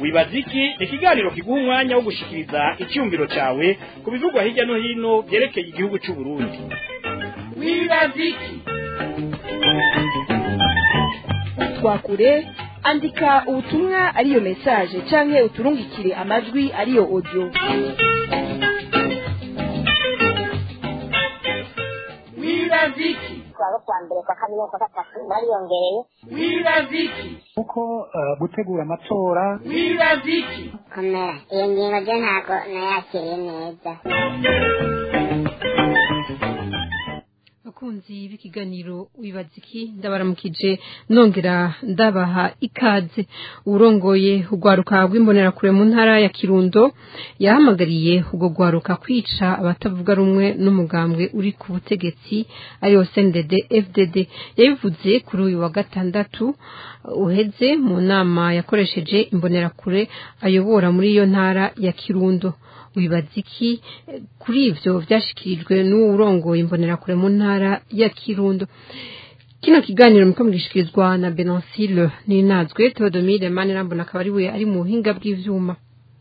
wibaza iki ni ikiganiro kiguha umwanya wo gushikiriza icyumviro cyawe ku bivugwa hirya no hino byerekeye igihugu cy'u Burundi wibaza iki twakure andika ubutumwa ariyo message canke uturungikire amajwi ariyo audio wibaza iki twaba kwa mbere kwa kabiri kwa gatatu bariyongereye wibaza iki kuko eh, gutegura amatora wibaza iki komera iyo ngingo ryo ntabwo nayakiriye neza bakunzi b'ikiganiro wibaza iki ndabaramukije nongera ndabaha ikaze urongoye urwaruka rw'imbonerakure mu ntara ya kirundo yahamagariye ubwo rwaruka kwica abatavuga rumwe n'umugambwe uri ku butegetsi ariyo sendede fdd yabivuze kuri uyu wa gatandatu uheze mu nama yakoresheje imbonerakure ayobora muri iyo ntara ya kirundo wibaza iki eh, kuri ivyo vyashikirijwe n'uwurongoye imbonerakure mu ntara ya kirundo kino kiganiro muriko mugishikirizwa na benansile ninazwe teodomire manirambona akaba ari we ari mu buhinga bw'ivyuma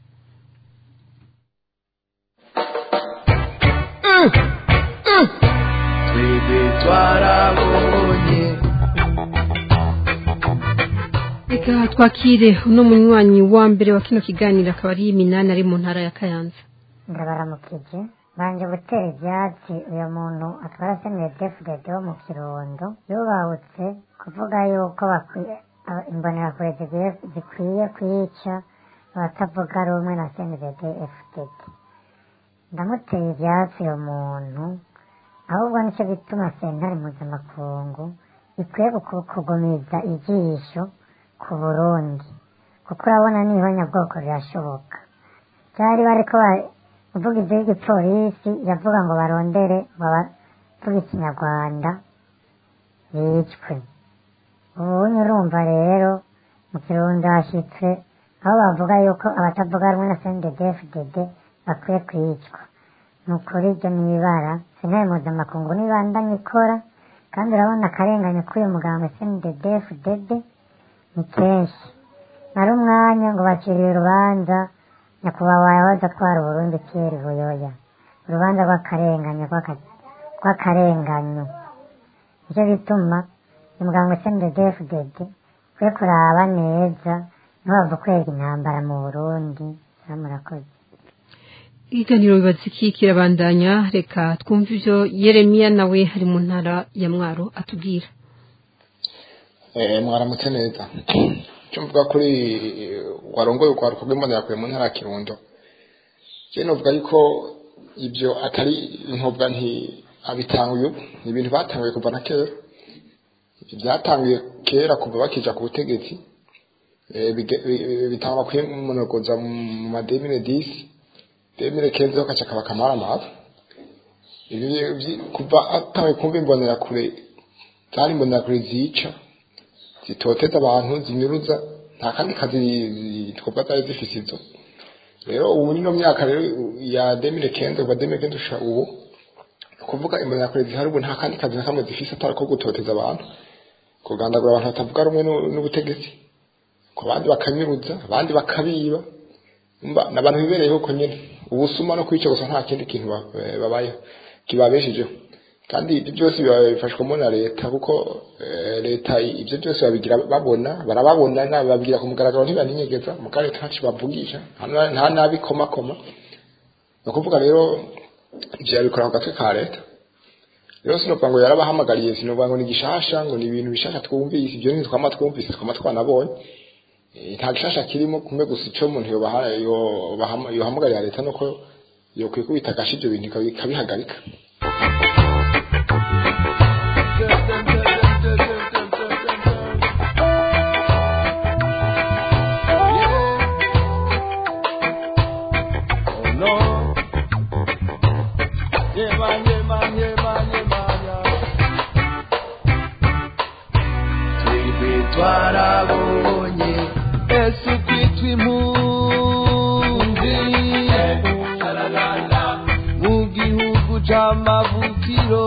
twebwe twarabonye reka twakire uno munywanyi wa mbere wa kino kiganiro akaba ari minani ari mu ntara ya kayanza ndabaramukije banje gutera ibyatsi uyu muntu atwara senere defudede wo mu kirundo yubahutse kuvuga yuko bakwiye aba- imbonerakure zikwiye zikwiye kwica abatavuga rumwe na senere defudede ndamuteye ibyatsi uyu muntu ahubwo nicyo gituma sentare mpuzamakungu ikwiye guku- kugumiza ijisho ku burundi kuko urabona n'ihonyabwoko rirashoboka byari bariko ba- umuvugizi w'igipolisi yavuga ngo barondere bavuga ikinyarwanda bicwe ubunye urumva rero mu kirundo hashitse aho bavuga yuko abatavuga rumwe na cndfdd bakwiye kwicwa ni ukuri ibyo ni ibara sentare mpuzamakungu nibandanye ikora kandi urabona akarengane k'uyu muganga cndfdd ni kenshi nari umwanya ngo baciriye urubanza nyakubahwa yahoze atwara uburundi pierre buyoya urubanza rw'akarengane rw'aka- rw'akarenganyo nicyo gituma umuganga cndfdd kwe kuraba neza ntibava kwega intambara mu burundi murakoze ikiganiro wibaza iki kirabandanya reka twumve ivyo yeremiya nawe ari mu ntara ya mwaro atubwira Eh, mwaramutse neza icyo mvuga kuri eh, warongoye urwaruka rw'imbonerakure mu ntara ya kirundo je novuga yuko ibyo atari nkovuga nti abitanguye ubu ni ibintu batanguye kuva na kera Ibyo byatanguye kera kuva bakija ku butegetsi Eh, bige- bi- bitangwa kwimunogoza mu mademire disi demire kenze ho kaca kaba kamaramara Ibi byi- kuva atanguye kumva imbonerakure zari imbonerakure zica zitoteza abantu zinyuruza nta kandi kazi twovuga zari zifise izo rero ubu nino myaka rero ya demire kenze kuva demire kenze usha ubu ni ukuvuga imbonerakure zihari ubu nta kandi kazi na kamwe zifise atari ko gutoteza abantu kugandagura abantu batavuga rumwe n'u- n'ubutegetsi ku bandi bakanyuruza abandi bakabiba mba ni abantu bibereyeho uko nyine ubusuma no kwica gusa nta kindi kintu ba- eh, babayeho kibabeshejeho kandi ibyo byose biba bifashwamo na leta kuko eh, leta ibyo byose babigira babona barababona na babwira ku mugaragaro ntibaninyegeza muga leta ntaco bavugisha nta na- nta nabikomakoma ni ukuvuga rero ivyo babikora ku gatwe ka leta rero sinovuga ngo yarabahamagariye sinovuga ngo ni gishasha ngo ni ibintu bishasha twumvise ibyo ni twama twumvise twama twanabonye Eh, nta gishasha kirimo kumwe gusa ico umuntu yobaha- yobahama- yohamagarira leta nuko yokwikubita agashi ivyo bintu ikabi- ikabihagarika twebwe twarabonye ese kwitwa impunzi mu gihugu c'amavukiro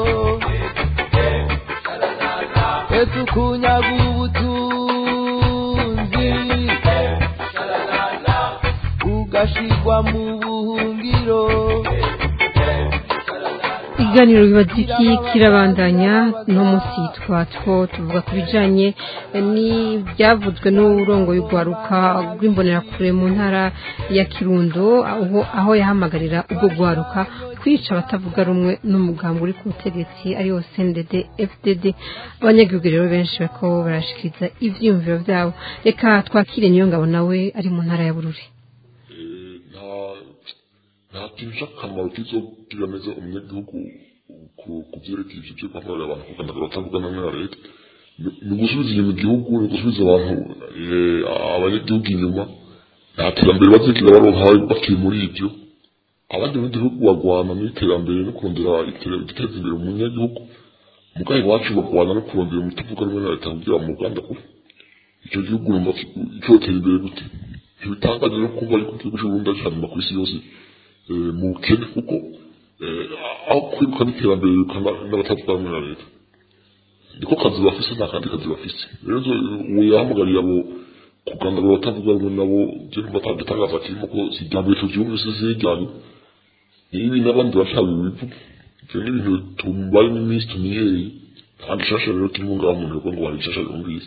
ese ukunyaga ubutunzi bagwa mu buhungiro ikiganiro bibaza iki kirabandanya no munsi twatwo tuvuga ku bijanye n'ibyavuzwe n'urongo y'urwaruka rw'imbonerakure mu ntara ya kirundo aho, aho yahamagarira ubwo rwaruka kwica abatavuga rumwe n'umugambi uri ku butegetsi ariwo CNDD FDD abanyagihugu rero benshi bariko barashikiriza ivyiyumviro vyabo reka twakire niyo ngabo nawe ari mu ntara ya bururi nta nta kintu cy'akamaro kizobwira neza umunyagihugu ku ku byerekeye ibyo byo guhagararira abantu kuganira batavugana na leta Ni- ni gusubiza inyuma igihugu ni gusubiza abantu eh, abanyagihugu inyuma nta terambere bazigira baronka bakiri muri ibyo abandi mu gihugu bagwana n'iterambere no kurondera iterambere guteza imbere umunyagihugu mugahe iwacu bagwana no kurondera umutavuga rumwe na leta kugira mu Uganda kure icyo gihugu numva cyotera imbere gute ntibitangaje no kumva yuko igihugu cy'uburundi ari hanyuma ku isi yose eh, mu bukene kuko eh, aho kwiruka n'iterambere birukana n'abatavuga rumwe na leta niko kazi bafise nta kandi kazi bafise rero zo- uwo yahamagariye abo kugandagura abatavuga rumwe nabo byo numva atagitangaza kirimo ko si irya mbere tugihugu isi zijyanye nibi n'abandi bashaka ibivuga ibyo ni ibintu tubayemo iminsi tumenyereye nta gishasha rero kirimo ngaho umuntu yavuga ngo hari gishasha yumvise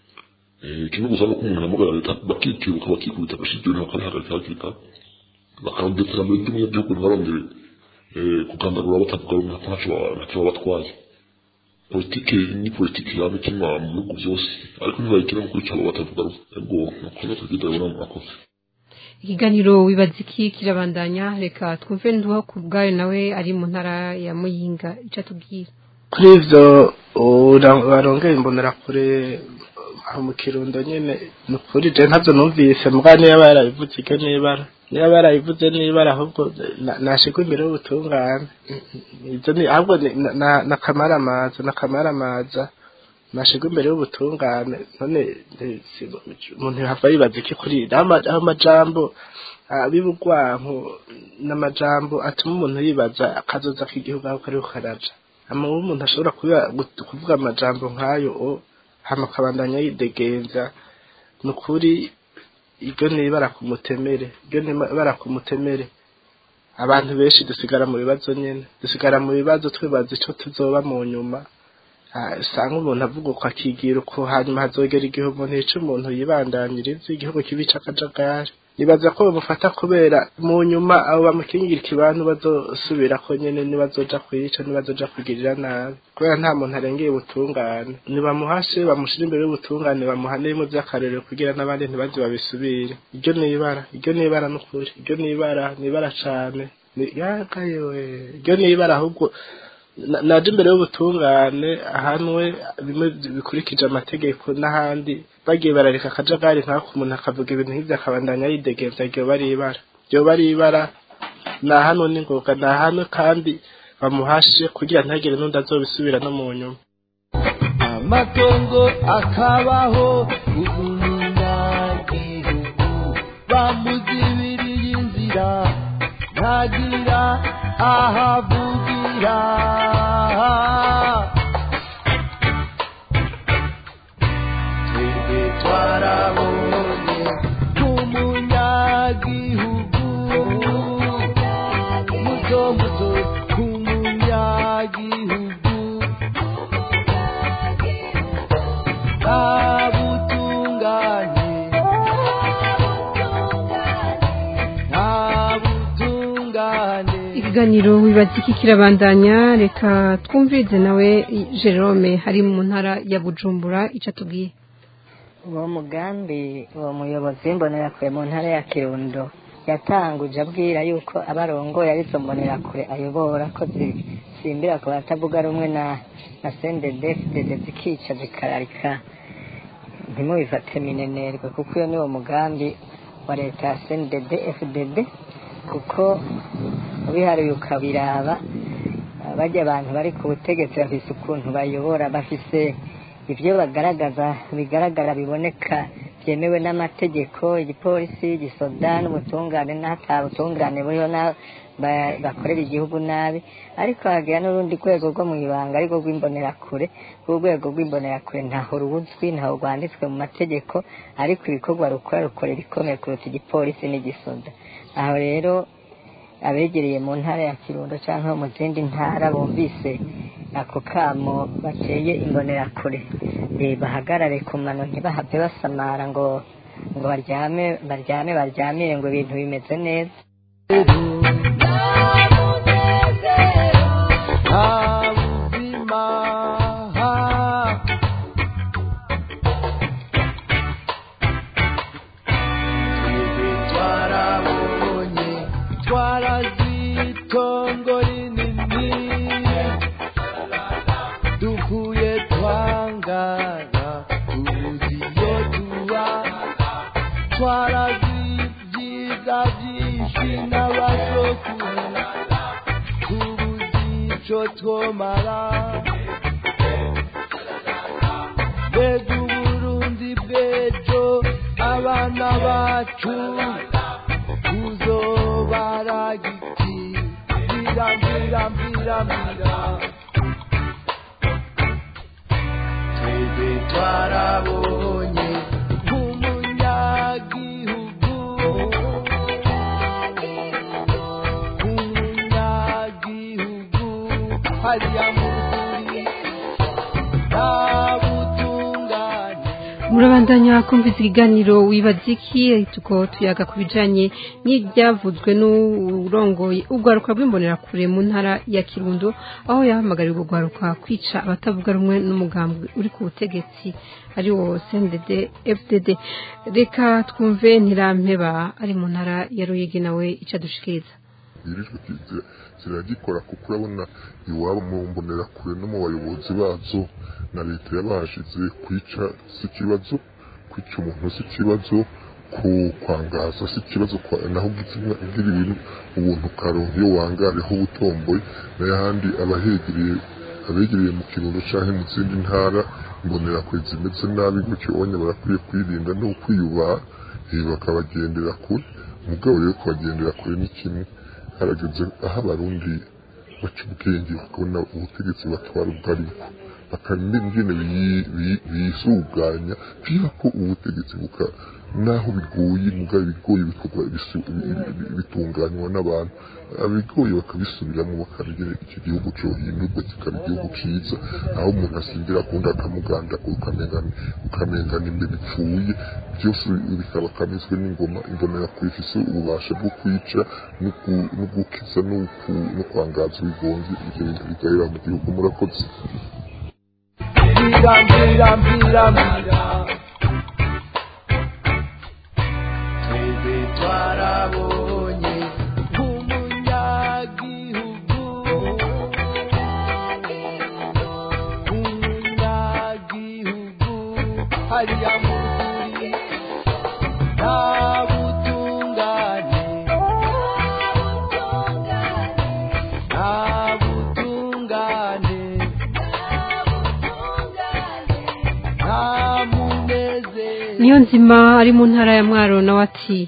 Eh, kimwe gusa nuko umuntu ahamagara leta bakikibuka bakikubita agashibyoni bakabihagarika hakiri kare bakarondera iterambere ry'umunyagihugu ntibarondere eh, kugandagura batavuga rumwe ko ntacyo baba- ntacyo baba batwaye politike ni politike yaba ikinwa mu bihugu byose ariko ntibayikina mu kwica abo batavuga rumwe ubwo nuko no tugenda rero murakoze ikiganiro wibaza iki kirabandanya reka twumve nduho ku bwayo nawe ari mu ntara ya muyinga icyo atubwira kuri ivyo ura- barongera imbonerakure aho mu kirundo nyene ni ukuri je ntavyo numvise mbwa niyo yaba yarabivuze iryo nibara niyo yaba yarabivuze nibara ahubwo na- nashigwa imbere y'ubutungane ivyo ni ahubwo ni- na- na- nakamaramaza nakamaramaza nashigwa imbere y'ubutungane none eh, si- umuntu yahava yibaza iki kuri aho ama- aho amajambo abibugwanku n'amajambo atuma umuntu yibaza akazoza k'igihugu aho kariho karaja hama uwo umuntu ashobora kuba- gut- kuvuga amajambo nk'ayo o hama akabandanya yidegenza ni ukuri iryo ni ibara ku mutemere iryo ni ibara ku mutemere abantu benshi dusigara mu bibazo nyene dusigara mu bibazo twibaza ico tuzoba mu nyuma Ah, usanga umuntu avuga uko akigira uko hanyuma hazogera igihugu ntico umuntu yibandaniriza igihugu kibi c'akajagari nibaza ko bamufata kubera mu nyuma abo bamukingira ikibantu bazosubira ko nyene nibazoja kwica nibazoja kugirira nabi kubera nta muntu arengeye ubutungane nibamuhashe bamushira imbere y'ubutungane bamuhane bimwe vy'akarorero kugira n'abandi ntibaze babisubire iryo ni ibara iryo ni ibara n'ukuri iryo ni ibara ni ibara cane Ni- yagayewe iryo ni ibara ahubwo na- naje imbere y'ubutungane ahanwe bimwe bikurikije amategeko n'ahandi bagiye barareka akajagari nk'ako umuntu akavuga ibintu nk'ibyo akabandanya yidegenza iryo bari ibara iryo bari ibara ni ahanwe n'ingoga ni ahanwe kandi bamuhashe kugira ntagire n'undi azobisubira no mu nyuma amatongo akabaho umunyagihugu bamuzibiriye inzira ntagira ahavugira twebwe twarabonye umunyagihugu muto muto umunyagihugu ntabutungane ntabutungane ikiganiro wibaza iki kirabandanya reka twumvirize nawe jerome hari mu ntara ya bujumbura icyo atubwiye uwo mugambi uwo muyobozi w'imbonerakure mu ntara ya kirundo yatanguje abwira yuko abarongoye arizo mbonerakure ayobora ko zisimbira ku batavuga rumwe na na sendedefudede zikica zikararika ntimubifate minenerwe kuko iyo ni wo mugambi wa leta ya sendede fdd kuko ubiharuye ukabiraba bajya abantu bari ku butegetsi bafise ukuntu bayobora bafise ibyo bagaragaza bigaragara biboneka byemewe n'amategeko igipolisi igisoda n'ubutungane n'atabutungane buriho na ba- bakorera igihugu nabi ariko hagira n'urundi rwego rwo mu ibanga arirwo rw'imbonerakure urwego rw'imbonerakure ntaho ruzwi ntaho rwanditswe mu mategeko ariko ibikorwa rukora rukorera ikomeye kuruta igipolisi n'igisoda aho rero abegereye mu ntara ya kirundo cyangwa mu zindi ntara bumvise ako kamo bateye imbonerakure eh, bahagarare ku mano ntibahave basamara ngo ngo baryame baryame baryamire ngo ibintu bimeze neza ubuzima twebwe twarabonye twarazitongo rinini dukuye twangara tubuze iyo tuba twarazibyiza byinshi n'abasokuru tubuze icyo twomara mbega uburundi bw'ejo abana bacu tuzobaragiki mbira mbira mbira mbira twebwe twarabonye nk'umunyagihugu umunyagihugu hariya mu rwuri nta butungane murabandanya kumvise ikiganiro wibaza iki tuko tuyaga ku bijanye n'ibyavuzwe n'urongoye urwaruka rw'imbonerakure mu ntara ya kirundo aho yahamagariye urwo rwaruka kwica abatavuga rumwe n'umugambi uri ku butegetsi ari wo cndd fdd reka twumve ntirampeba ari mu ntara ya ruyigi nawe ico adushikiriza yirijwe kizira ziragikora kuko urabona iwabo mu mbonerakure no mu bayobozi bazo na leta yabashize kwica si ikibazo kwica umuntu si ikibazo ku kwangaza si ikibazo kwa- naho ugira ugira ibintu ubuntu ukaronka iyo wangareho ubutomboye n'ayahandi abahegereye abegereye mu kirundo canke mu zindi ntara imbonerakure zimeze nabi gutyo onye barakwiye kwirinda no kwiyubaha eh, bakabagendera kure mugabo rero kubagendera kure ni kimwe harageze aho abarundi baca ubwenge bakabona ubutegetsi batwara ubwo aribwo bakamenya ingene biyi- biyi- bisuganya kugira ko ubutegetsi buka naho bigoye mugabo ibigoye bikorwa bisu- bi- bi- bitunganywa n'abantu abigoye bakabisubiramo bakamenya iki gihugu cyohindurwa kikaba igihugu cyiza aho umuntu asindira akundi akamuganda ukamengana ukamengana imbere ipfuye byose bikaba kamizwe n'ingoma imbonera ku ifise ububasha bwo kwica no ku- no gukiza no ku- no kwangaza ibigonzi ibyo bintu bigahera mu gihugu murakoze mbira mbira mbira mbira twebwe twarabonye nk'umunyagihugu umunyagihugu hariya mu rwuri nta butungane nta butungane nta munezero niyo nzima ari mu ntara ya mwaro nawe ati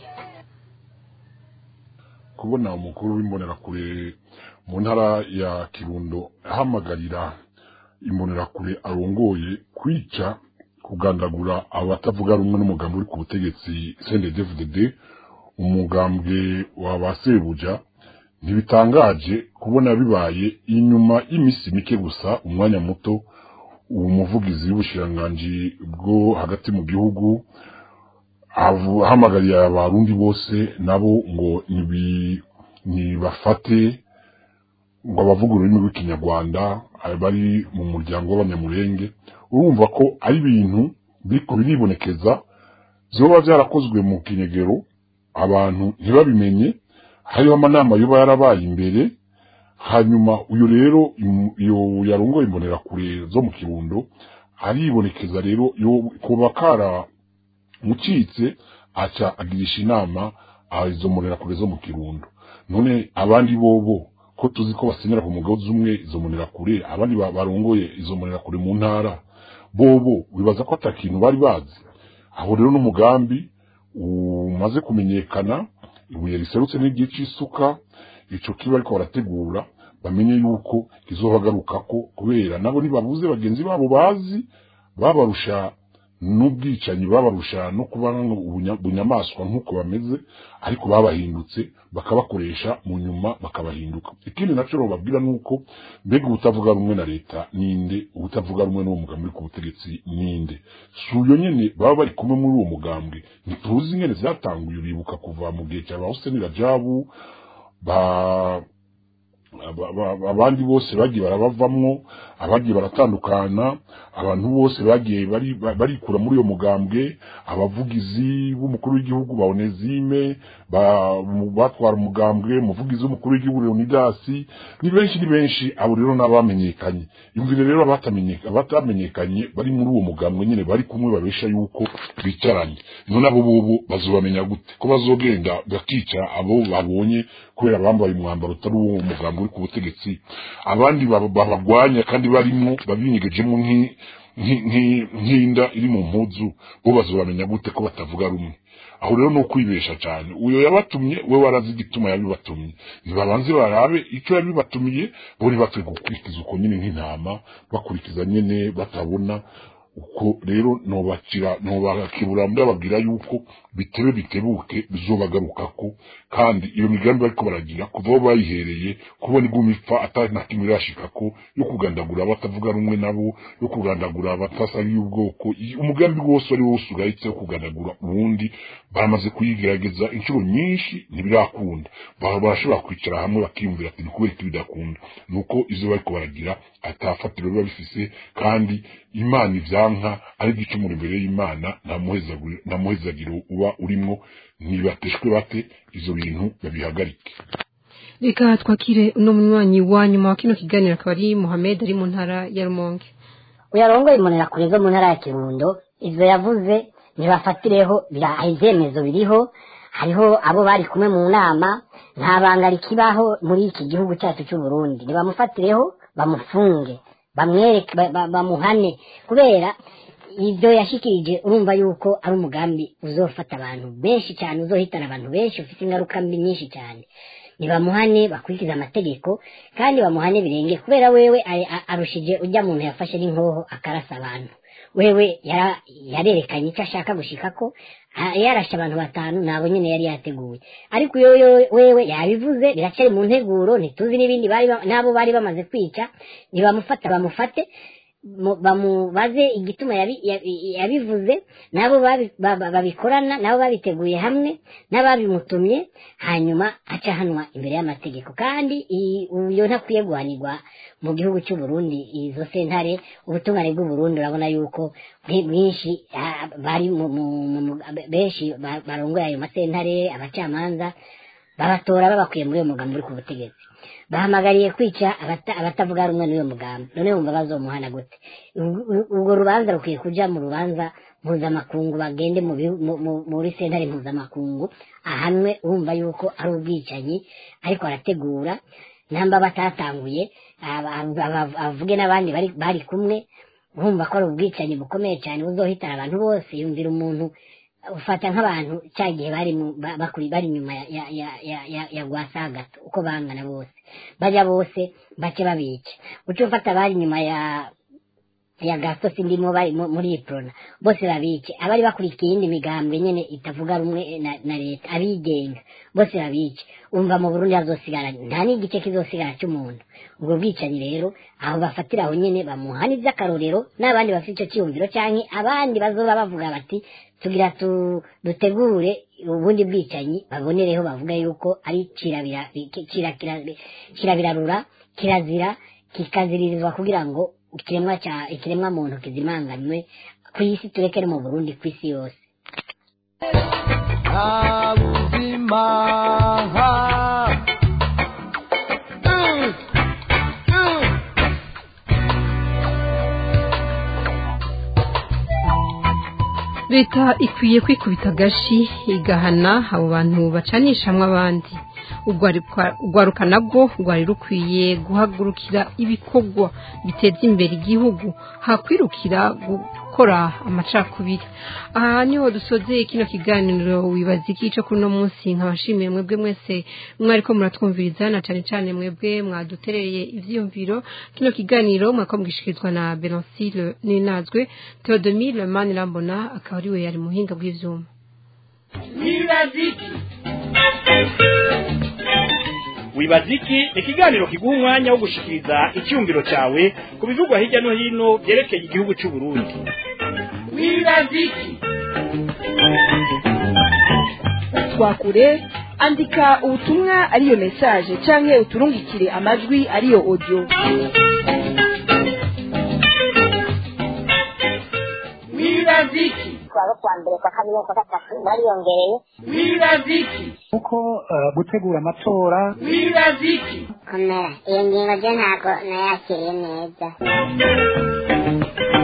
kubona umukuru w'imbonerakure mu ntara ya kirundo ahamagarira imbonerakure arongoye kwica kugandagura abatavuga rumwe n'umugambi uri ku butegetsi CNDD-FDD umugambwe wa ba Sebuja ntibitangaje kubona bibaye inyuma y'imisi mike gusa umwanya muto uwo muvugizi w'ubushiranganji bwo hagati mu gihugu avu- ahamagariye abarundi bose nabo ngo nibi- nibafate ngo abavuga ururimi rw'ikinyarwanda bari mu muryango w'abanyamurenge urumva ko ari ibintu biriko biribonekeza vyoba vyarakozwe mu kinyegero abantu ntibabimenye hariho amanama yoba yarabaye imbere hanyuma uyu rero im- iyo yarongoye imbonerakure zo mu kirundo aribonekeza rero yo- kuba kara mucitse aca agirisha inama ah, izo mbonerakure zo mu kirundo none abandi bobo ko tuzi ko basenyera ku mugozi umwe izo mbonerakure abandi ba- barongoye izo mbonerakure mu ntara bobo wibaza ko ata kintu bari bazi aho rero n'umugambi umaze kumenyekana ibuye riserutse n'igihe c'isuka ico kiba ariko barategura bamenye yuko kizobagarukako kubera nabo ntibabuze bagenzi babo bazi babarusha n'ubwicanyi babarusha no kuba bunyamaswa nk'uko bameze ariko babahindutse bakabakoresha mu nyuma bakabahinduka ikindi naco bababwira nuko mbega ubutavuga rumwe na leta ninde ubutavuga rumwe n'uwo mugambi uri ku butegetsi ninde si uyo nyene baba bari kumwe muri uwo mugambwe ntituzi ingene vyatanguye uribuka kuva mu gihe cya ba Hussein Rajabu ba abandi bose bagiye barabavamwo abagiye baratandukana abantu bose bagiye barikura muri uyo mugambwe abavugizi b'umukuru w'igihugu ba onezime batwara umugambwe umuvugizi w'umukuru w'igihugu leonidasi ni benshi ni benshi abo rero n'abamenyekanye yumvire rero abatamenyekanye bari muri uwo mugambwe nyine bari kumwe babesha yuko bicaranye none abo bobo bazobamenya gute ko bazogenda bakica abo babonye kubera bambaye umwambaro utari uwo mugambwe uri ku butegetsi abandi babagwanya kandi barimo babinyegejemo nk'inda iri mu mpuzu bo bazobamenya gute ko batavuga rumwe aho rero ni ukwibesha cyane uyo yabatumye we warazi igituma yabibatumye ntibabanze barabe icyo yabibatumiye bo ntibapfe gukurikiza uko nyine nk'intama bakurikiza nyine batabona uko rero nobakira nobakibura ndababwira yuko bitebe bitebuke bizobagarukako kandi iyo migambi bariko baragira kuva aho bayihereye kubona iguma ipfa atari na kimwe irashikako yo kugandagura abatavuga rumwe nabo yo kugandagura abatasabiye ubwoko umugambi wose wari wose ugahitse wo kugandagura ubundi baramaze kuyigerageza inshuro nyinshi ntibirakunda barashobora kwicara hamwe bakiyumvira ati ni kubera iki bidakunda nuko ivyo bariko baragira atafatiro biba bifise kandi imana ivyanka ari igicumuro imbere y'imana nta muhezagiro uba urimwo nibateshwe bate ivyo bintu babihagarike reka twakire uno munywanyi wa nyuma wa kino kiganiro akaba ari muhamed ari mu ntara ya rumonge uyarongoye imbonerakure zo mu ntara ya kirundo ivyo yavuze ntibafatireho ivyemezo biriho hariho abo bari kumwe mu nama nta banga rikibaho muri iki gihugu cyacu c'uburundi ntibamufatireho bamufunge bamwereke bamuhane kubera ibyo yashikirije urumva yuko ari umugambi uzofata abantu benshi cyane uzohitana abantu benshi ufite ingaruka mbi nyinshi cyane nibamuhane bakurikiza amategeko kandi bamuhane birenge kubera wewe arushije ujya muntu yafashe n'inkoho akarasa abantu wewe yarerekanye icyo ashaka gushikako yarashe abantu batanu nabo nyine yari yateguye ariko iyo wewe yabivuze biracyari mu nteguro ntituzi n'ibindi n'abo bari bamaze kwica ntibamufata bamufate bamubaze igituma yabivuze nabo babikorana nabo babiteguye hamwe n'ababimutumye hanyuma aca hanwa imbere y'amategeko kandi uyo ntakwiye guhanirwa mu gihugu cy'u Burundi izo sentare ubutungane bw'u Burundi urabona yuko bwinshi bari benshi barongoye ayo masentare abacamanza babatora babakuye muri uyo mugambi uri ku butegetsi bahamagariye kwica abatavuga rumwe n'uyo mugambi none wumva bazomuhana gute urwo rubanza rukwiye kuja mu rubanza mpuzamakungu bagende muri sentare mpuzamakungu ahanwe wumva yuko ari ubwicanyi ariko arategura namba batatanguye avuge n'abandi bari kumwe urumva ko ari ubwicanyi bukomeye cyane buzohitana abantu bose yumvira umuntu ufata nk'abantu cya gihe bari bari inyuma ya gwasagato uko bangana bose bajya bose bace babica uca ufata abari inyuma ya ya gasosi ndimo bari muri iprona bose babice abari bakurikiye iyindi migambwe nyene itavuga rumwe na leta abigenga bose babice umva mu burundi hazosigara nta n'igice kizosigara cy'umuntu ubwo bwicanyi rero aho bafatira aho nyene bamuhana ivy'akarorero n'abandi bafite ico ciyumviro canke abandi bazoba bavuga bati tugira tu, dutegure ubundi bwicanyi babonereho bavuga yuko ari kirabirarura kirazira kikaziririzwa kugira ngo ikiremwa cya ikiremwa muntu kizimanganywe ku isi turekere mu Burundi ku isi yose nta buzima leta ikwiye kwikubita agashi igahana abo bantu bacanishamwe abandi urwaruka urwaruka nabwo rwari rukwiye guhagurukira ibikorwa biteza imbere igihugu hakwirukira gukora amacakubiri aha niho dusoze kino kiganiro wibaza iki cyo kuri uno munsi nkabashimiye mwebwe mwese mwariko muratwumviriza na cyane cyane mwebwe mwadutereye ivyiyumviro kino kiganiro mwako mugishikirizwa na Benoncile Ninazwe Theodomire Manirambona akaba ari we yari muhinga bw'ivyuma wibaziki wibaziki ni ikiganiro kiguha umwanya wo gushikiriza icyumviro cyawe ku bivugwa hirya no hino byerekeye igihugu cy'u Burundi wibaziki twakure andika ubutumwa ariyo message canke uturungikire amajwi ariyo audio wibaziki kuwa kuwa mbere kwa kabiri no kwa gatatu bariyongereye wibaziki kuko eh, gutegura amatora wibaziki komera iyo ngingo ryo ntabwo nayakiriye neza